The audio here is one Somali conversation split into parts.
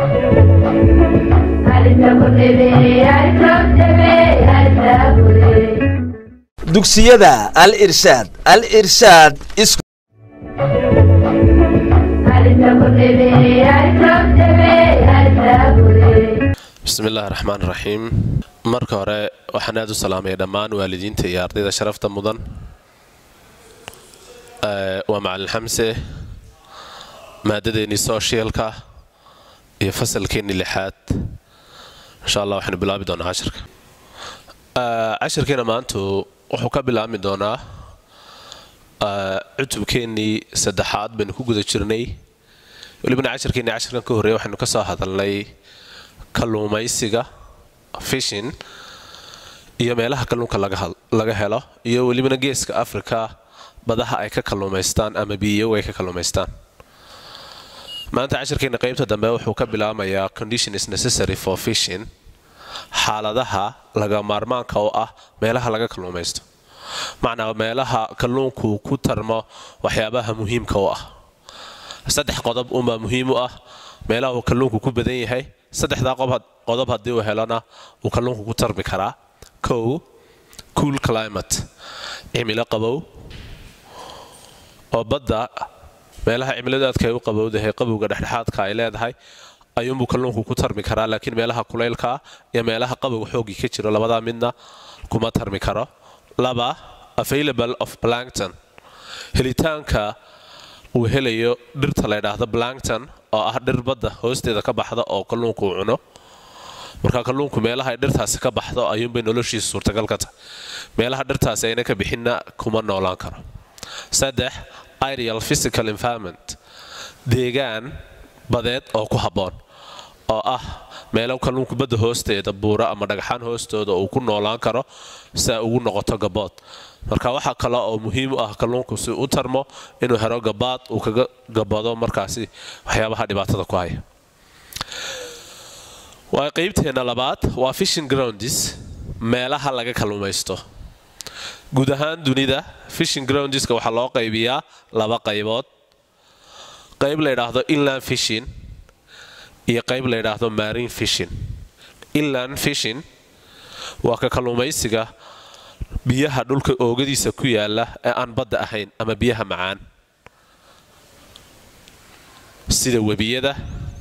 dugsiyada al irshaad al irshaad isku bismi illaahi raxmaan raxiim marka hore waxaan aad u salaamaya dhammaan waalidiinta iyo ardayda sharafta mudan waa macalin xamse maadadeennii sooshialka iyo fasalkeennii lixaad insha allah waxaynu bilaabi doonaa cashirka cashirkeena maantu wuxuu ka bilaabmi doonaa cutubkeennii saddexaad baynu ku guda jirnay welibana cashirkeennii cashirkan ka horreeya waxaynu ka soo hadalnay kalluumaysiga fishin iyo meelaha kalluunka laga helo iyo welibana geeska africa badaha ay ka kalluumaystaan ama biyow ay ka kalluumaystaan maanta cashirkeena qaybta dambe wuxuu ka bilaabmayaa condition is necessary for fishin xaaladaha laga maarmaanka oo ah meelaha laga kalluumaysto macnaa meelaha kalluunku ku tarmo waxyaabaha muhiimka u ah saddex qodob unbaa muhiim u ah meelaha uu kalluunku ku badan yahay saddexdaa qodob haddii uu helona uu kalluunku ku tarmi karaa kow cool climate cimilo qabow oo badda meelaha cimiladu aadka ay u qabowdahay qabowga dhexdhexaadka ay leedahay ayuunbuu kalluunku ku tarmi karaa laakiin meelaha kulaylkaa iyo meelaha qabowga xooggii ka jiro labadaa midna kuma tarmi karo laba available of blankton helitaanka uu helayo dhirta la ydhaahdo blankton oo ah dhir badda hoosteeda ka baxda oo kalluunku uu cuno marka kalluunku meelaha ay dhirtaasi ka baxdo ayuunbay noloshiisa suurtagal ka tahay meelaha dhirtaasi ayna ka bixinna kuma noolaan karo saddex ideal physical environment deegaan badeed oo ku habboon oo ah meelo kalluunku badda hoosteeda buura ama dhagxaan hoostooda uu ku noolaan karo si ay ugu noqoto gabood marka waxaa kale oo muhiim u ah kalluunku si u tarmo inuu helo gabaad uu kaga gabado markaasi waxyaabaha dhibaatada ku haya waa qaybteena labaad waa fishing grounds meelaha laga kalluumaysto guud ahaan dunida fishing groundska waxaa loo qaybiyaa laba qaybood qayb la ydhaahdo inland fishin iyo qayb la ydhaahdo marine fishin inland fishin waa ka kalluumaysiga biyaha dhulka oogadiisa ku yaala ee aan badda ahayn ama biyaha macaan sida webiyada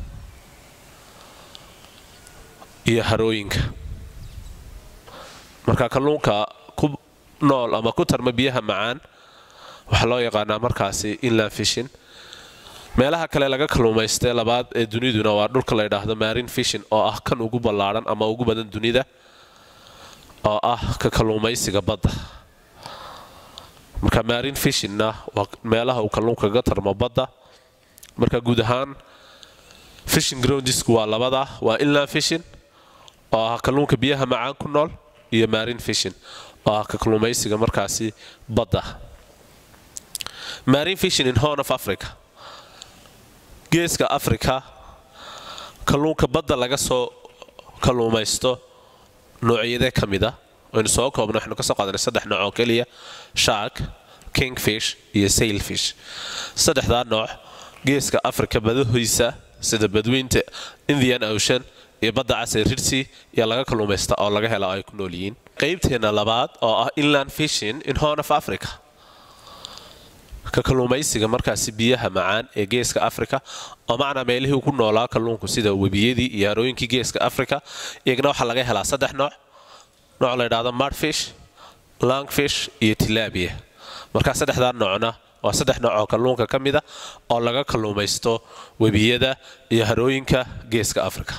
iyo harooyinka marka kalluunka ku nool ama ku tarma biyaha macaan waxaa loo yaqaanaa markaasi inland fishin meelaha kale laga kalluumaystee labaad ee duniduna waa dhulka la ydhaahdo marine fishin oo ah kan ugu ballaadhan ama ugu badan dunida oo ah ka kalluumaysiga badda marka marine fishinna waa meelaha uu kalluunka kaga tarmo badda marka guud ahaan fishing groundsku waa labada waa inland fishin oo ah kalluunka biyaha macaan ku nool iyo marine fishin oo ah ka kalluumaysiga markaasi badda marine fishin in horn of africa geeska africa kalluunka badda laga soo kalluumaysto noocyadee ka mida waynu soo koobna waxaynu ka soo qaadanay saddex nooc oo keliya shark kingfish iyo sailfish saddexdaa nooc geeska africa badahoysa sida badweynta indian ocean iyo badda casee rirsi iyo laga kalluumaysta oo laga hela oo ay ku nool yihiin qaybteena labaad oo ah inland fishin in horn of africa ka kalluumaysiga markaasi biyaha macaan ee geeska africa oo macnaa meelihii ku noolaa kalluunku sida webiyadii iyo harooyinkii geeska africa iyagana waxaa laga helaa saddex nooc nooc la ydhaahdo mardfish langfish iyo tilabia markaa saddexdaa noocna waa saddex nooc oo kalluunka ka mida oo laga kalluumaysto webiyada iyo harooyinka geeska africa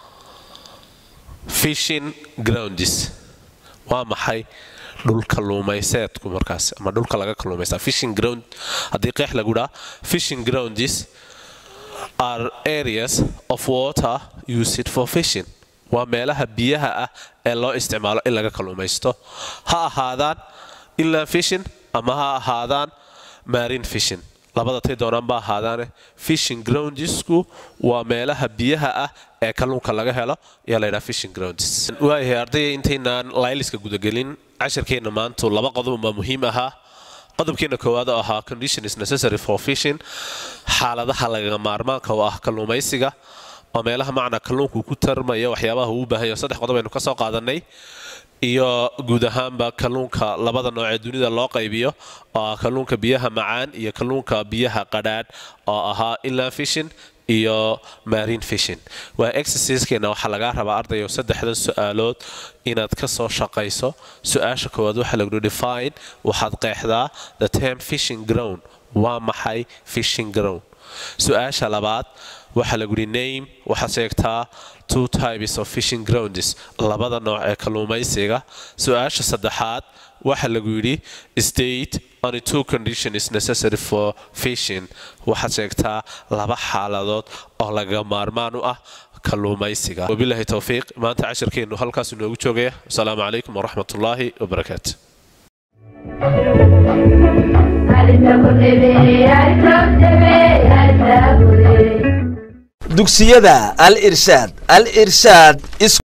fishin grounds waa maxay dhul kalluumayseedku markaas ama dhulka laga kalluumaysta fishing ground haddii qeex lagu dhaa fishing grounds are areas of water used for fishing waa meelaha biyaha ah ee loo isticmaalo in laga kalluumaysto ha ahaadaan inland fishin ama ha ahaadaan marine fishin labada tay doonaan ba ahaadaane fishing groundsku waa meelaha biyaha ah ee kalluunka laga helo ayaa la ydhaha fishing grounds waayahay ardaya intaynaan layliska gudagelin cashirkeenna maantu laba qodobunbaa muhiim ahaa qodobkeena koowaad oo ahaa condition is necessary for fishing xaaladaha lagaga maarmaanka oo ah kalluumaysiga oo meelaha macna kalluunku ku tarmaya waxyaabaha uu u baahan yahay saddex qodob aynu ka soo qaadanay iyo guud ahaanba kalluunka labada nooc ee dunida loo qaybiyo oo ah kalluunka biyaha macaan iyo kalluunka biyaha qadhaadh oo ahaa inland fishing iyo marine fishing waa exerciskeena waxaa lagaa rabaa ardayo saddexdan su-aalood inaad ka soo shaqayso su-aasha koowaad waxaa lagu define waxaad qeexdaa the term fishing ground waa maxay fishing ground su-aasha labaad waxaa lagu yidhi name waxaad sheegtaa two types of fishing grounds labada nooc ee kalluumaysiga su-aasha saddexaad waxaa lagu yidhi state only two condition is necessary for fishing waxaad sheegtaa laba xaaladood oo laga maarmaan u ah kalluumaysiga wabilaahi towfiiq maanta cashirkeennu halkaas inoogu joogaya asalaamu calaykum waraxmat ullaahi wabarakaatu dugsiyada al irshaad al irshaad